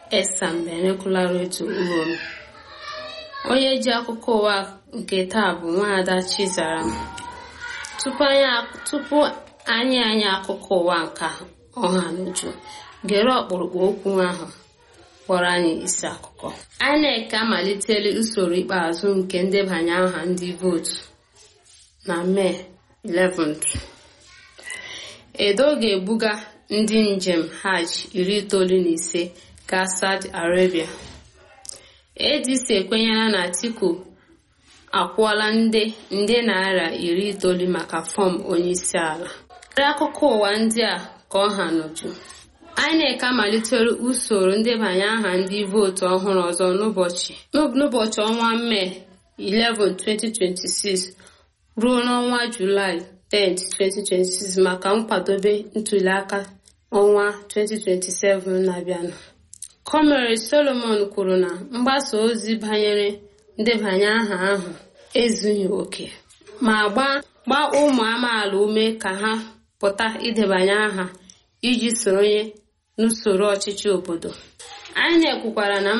esambenekwularetu urom onye ji akụkọ ụwa nke taa bụ nwaada chizara tupu anyị anyị akụkọ ụwa nka ọha n'uju gere ọkpụrụkpụ okwu ahụ kpọrọ anyị isi akụkọ INEC amalitela usoro ikpeazụ nke ndebanye aha ndị vootu na mee 11 edo ga-ebuga ndị njem hajj iri itoolu na ise gaa saudi arabia adc ekwenyela na atiku akwụọla nde nde naira iri itoolu maka fọm onyeisi ala karịa akụkọ ụwa ndị a ka ọ ha n'uju INEC amalitere usoro ndebanye aha ndị vootu ọhụrụ ọzọ n'ụbọchị ọnwa mee 11 2026 ruo n'ọnwa julaị 10 2026 maka nkwadobe ntuliaka ọnwa 2027 na-abịanụ Comrade Solomon kwuru na mgbasa ozi banyere ndebanye aha ahụ ezughị oke ma gbaa ụmụ amaala ume ka ha pụta idebanye aha iji soronye n'usoro ọchịchị obodo INEC kwukwara na